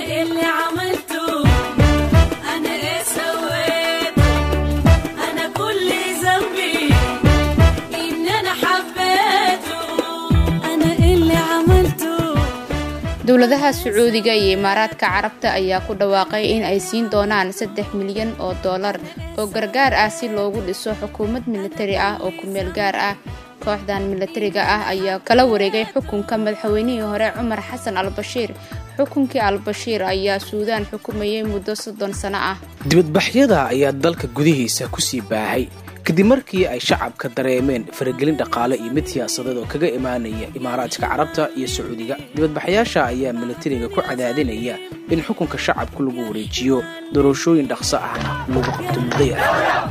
إيه اللي عملته أنا إيه سويت أنا كل ذنبي إن أنا حبيته أنا إيه اللي عملته dowladaha sacuudiga iyo imaaraadka carabta ayaa ku dhawaaqay in ay siin doonaan saddex milyan oo dollar oo gargaar ah si loogu dhiso xukuumad militari ah oo ku-meel gaar ah kooxdan militariga ah ayaa kala wareegay xukunka madaxweynihii hore cumar xasan al bashiir xukunkii al bashiir ayaa suudaan xukumayay muddo soddon sano ah dibadbaxyada ayaa dalka gudihiisa kusii baahay kadib markii ay shacabka dareemeen faragelin dhaqaale iyo mid siyaasadeed oo kaga imaanaya imaaraadka carabta iyo sacuudiga dibadbaxyaasha ayaa militariga ku cadaadinaya in xukunka shacabku lagu wareejiyo doorashooyin dhaqso ahna lagu qabto muddo yar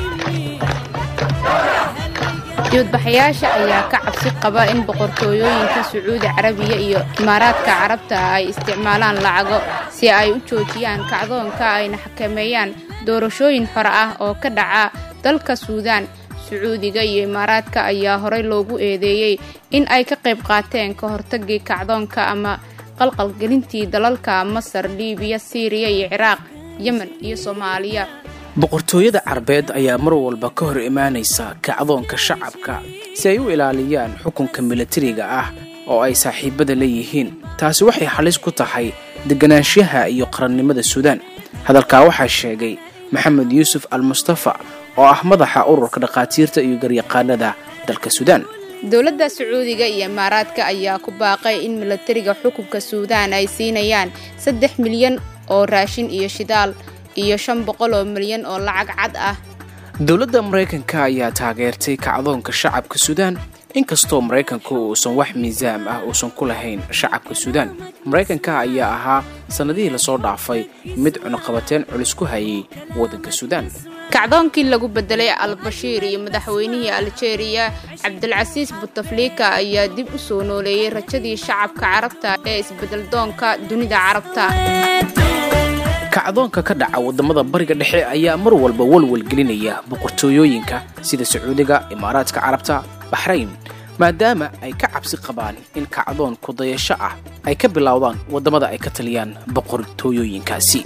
dibadbaxayaasha ayaa ka cabsi qaba in boqortooyooyinka sacuudi carabiya iyo imaaraadka carabta ay isticmaalaan lacago si ay u joojiyaan kacdoonka ayna xakameeyaan doorashooyin xore ah oo ka dhaca dalka suudaan sacuudiga iyo imaaraadka ayaa horey loogu eedeeyey in ay ka qayb qaateen ka hortagii kacdoonka ama qalqalgelintii dalalka masar liibiya siiriya iyo ciraaq yemen iyo soomaaliya boqortooyada carbeed ayaa mar walba ka hor imaanaysa kacdoonka shacabka si ay u ilaaliyaan xukunka militariga ah oo ay saaxiibada leeyihiin taasi waxay halis ku tahay deganaanshaha iyo qarannimada suudaan hadalkaa waxaa sheegay maxamed yuusuf al mustafa oo ah madaxa ururka dhakhaatiirta iyo garyaqaanada dalka suudaan dowladda sacuudiga iyo imaaraadka ayaa ku baaqay in militariga xukunka suudaan ay siinayaan saddex milyan oo raashin iyo shidaal iyo shan boqol oo milyan oo lacag cad ah dowladda maraykanka ayaa taageertay kacdoonka shacabka suudaan inkastoo maraykanku uusan wax miisaam ah uusan ku lahayn shacabka suudaan maraykanka ayaa ahaa sannadihii lasoo dhaafay mid cunuqabateen culus ku hayay waddanka suudaan kacdoonkii lagu bedelay al-bashiir iyo madaxweynihii aljeeriya cabdilcasiis butaflika ayaa dib u soo nooleeyey rajadii shacabka carabta ee isbedeldoonka dunida carabta kacdoonka ka dhaca waddamada bariga dhexe ayaa mar walba walwal gelinaya boqortooyooyinka sida sacuudiga imaaraadka carabta baxrayn maadaama ay ka cabsi qabaan in kacdoon kudayasho ah ay ka bilowdaan waddamada ay ka taliyaan boqortooyooyinkaasi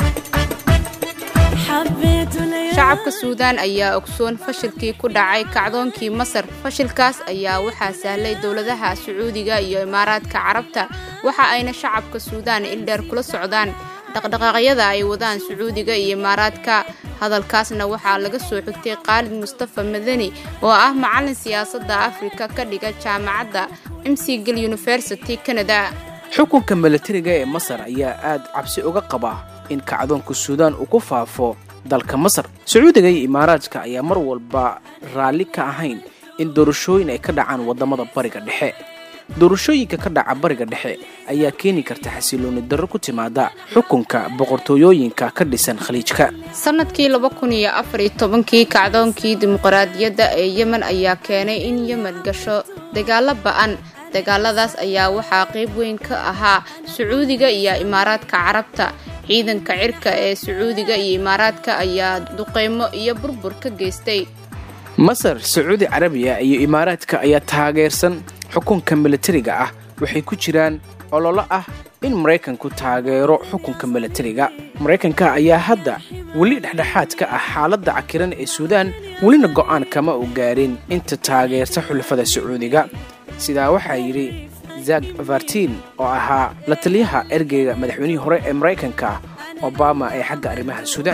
shacabka suudaan ayaa ogsoon fashilkii ku dhacay kacdoonkii masar fashilkaas ayaa waxaa sahlay dowladaha sacuudiga iyo imaaraadka carabta waxa ayna shacabka suudaan ildheer kula socdaan dhaqdhaqaaqyada ay wadaan sacuudiga iyo imaaraadka hadalkaasna waxaa laga soo xigtay khaalid mustafa madani oo ah macallin siyaasadda afrika ka dhiga jaamacadda mcgil university canada xukunka militariga ee masar ayaa aad cabsi uga qaba in kacdoonka suudaan uu ku faafo dalka masar sacuudiga iyo imaaraadka ayaa mar walba raalli ka ahayn in doorashooyin ay ka dhacaan waddamada bariga dhexe doorashooyinka ka dhaca bariga dhexe ayaa keeni karta xasilooni darro ku timaada xukunka boqortooyooyinka ka dhisan khaliijka sanadkii laba kun iyo afar iyo tobankii kacdoonkii dimuqraadiyadda ee yemen ayaa keenay in yemen gasho dagaalo ba-an dagaaladaas ayaa waxaa qayb weyn ka ahaa sacuudiga iyo imaaraadka carabta ciidanka cirka ee sacuudiga iyo imaaraadka ayaa duqeymo iyo burbur ka geystay masar sacuudi carabiya iyo imaaraadka ayaa taageersan xukunka militariga ah waxay ku jiraan ololo ah in maraykanku taageero xukunka militariga maraykanka ayaa hadda weli dhexdhexaad ka ah xaaladda cakiran ee suudaan welina go'aan kama u gaarin inta taageerta xulafada sacuudiga sidaa waxaa yidhi zak vartin oo ahaa la taliyaha ergeyga madaxweynihii hore ee maraykanka obama ee xagga arrimaha suudaan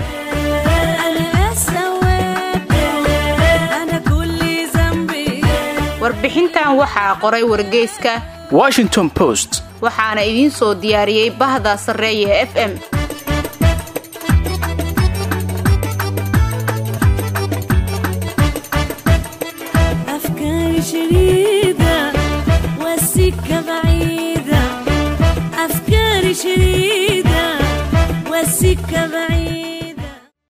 warbixintan waxaa qoray wargeyska washington post waxaana idiin soo diyaariyey bahda sarreeya f m أفكاري شديدة والسكة بعيدة أفكاري شديدة والسكة بعيدة